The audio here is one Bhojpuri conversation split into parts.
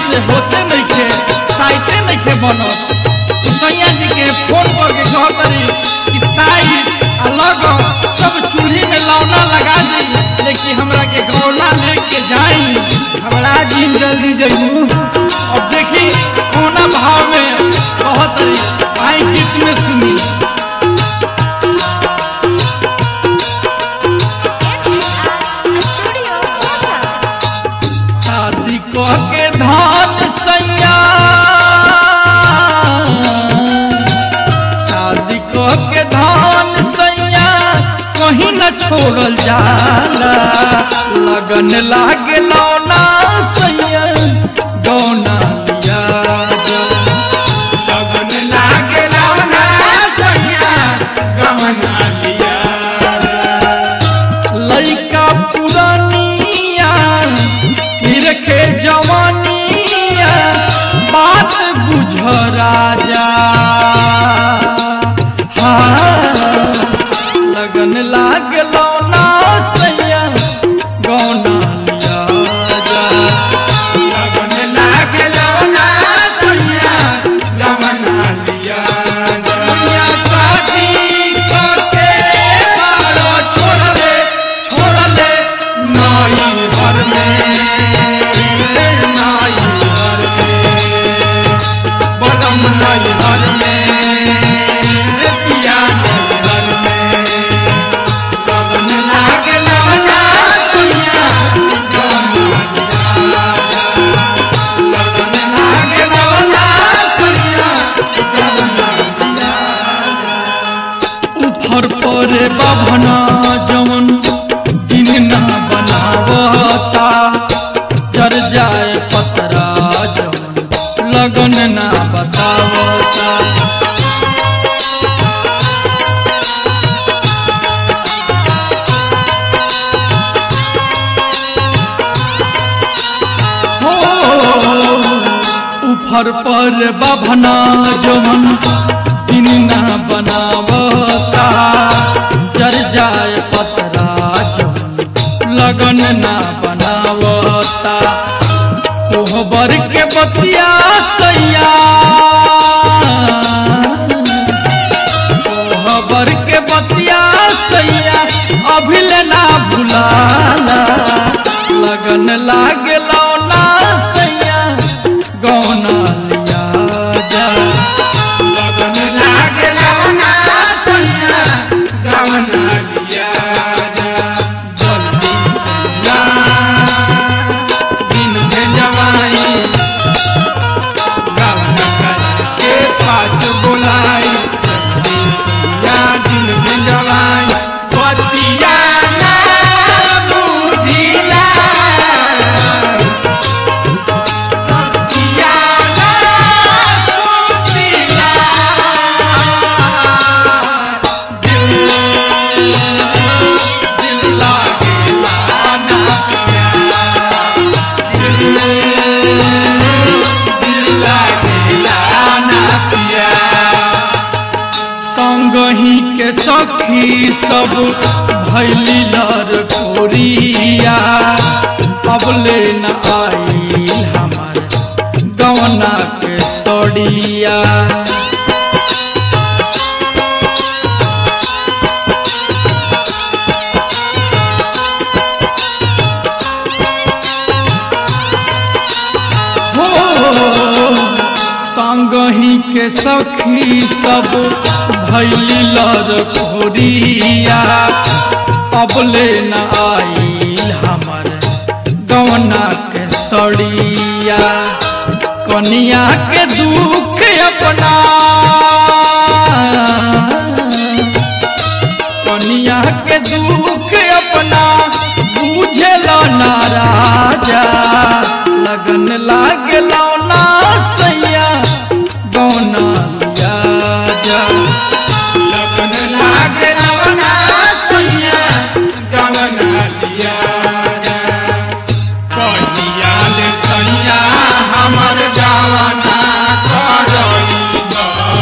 से होते नहीं खे साइते नहीं खे बनत सैया जी के फोन करके कहतरी कि साई अलग सब चूल्ही में लौना लगा दी लेकिन हमरा के गौना लेके जाई हमरा जी जल्दी जइबू अब देखी कोना भाव में कहतरी आई गीत में सुनी Studio Photo. शादी क के धान सैया शादी क के धान सैया कहीं न छोड़ल जाला लगन लागे लौना सैया गौना लिया जा। लगन लागे लौना सैया गौना लिया जा। लइका पुरानिया फिर के जवानिया बात बुझ राजा हाँ, लगन लाग लौना सैया गौना लिया जा लगन लाग लौना सैया गौना लिया जा शादी करके मारो छोड़ले छोड़ले नाई घर में नाई घर में बदम नाई घर में पिया नाई घर में लगन लागे लौना सैया गौना लगन लागे लौना सैया उफर परे बाभना जवन दिन ना बनावता जर जाए पतरा जवन लगन ना बतावता हो उफर पर बाभना जवन दिन ना बनावता जर जाए पतरा जवन लगन ना बनावता कोहबर के बतिया सैया कोहबर के बतिया सैया अभिले ना भुलाला लगन लागे लौना सैया गौना लिया जा लगन लागे लौना सैया गौना लिया जा जल्दी सैया दिन में जवाई गौना करके पास बुलाई जल्दी सैया दिन में जवाई बतिया ना बुझिला बतिया ना बुझिला दिल दिल लागेला ना पिया दिल दिल लागेला ना पिया संगही के सखी सब भैली लर कोरिया अब ले न आई हमार गवना के सड़िया हो संगही के सखी सब भैली लर खोरिया अब ले न आई हमर गवना के सड़िया कनिया के दुख अपना कनिया के दुख अपना बुझल ना राजा लगन लागल ना सैया गौना लिया जा लगन लागल ना सैया गौना लिया जा कहिया ले सैया हमर जवाना करई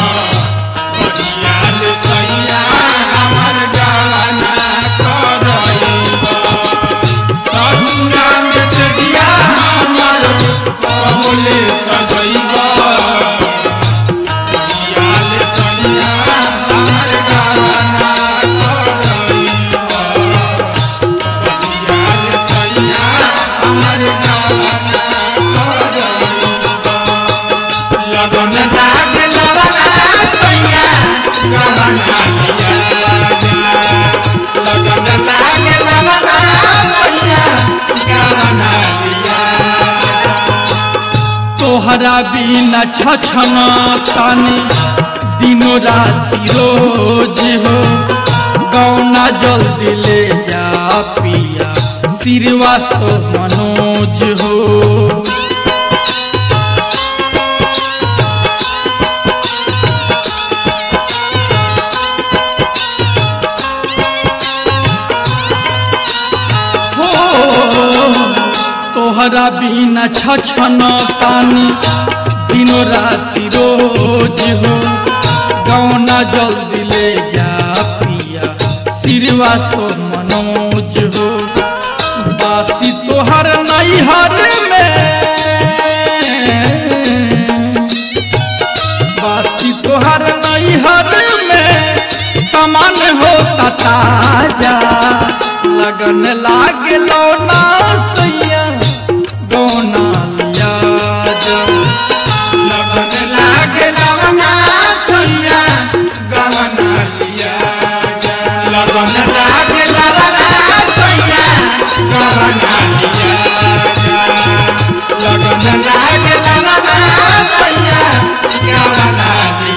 गवना लिया जा लगन लागे लवना सैया गवना लिया जा तोहरा बिना छछन तानी दिनो राति रोज हो गौना जल्दी ले जा पिया श्रीवास्तव मनोज हो हो तोहरा बिना छछन तानी दिनो राति रोज हो गौना जल्दी ले जा पिया श्रीवास्तव मनोज हो बासी तोहर नैहर में बासी तोहर नैहर में समान होता ताजा लगन लागे लौना सैया गौना लिया जा लगन लागे लौना सैया गौना लिया जा लगन लागे लौना सैया गौना लिया जा लगन लागे लौना सैया गौना लिया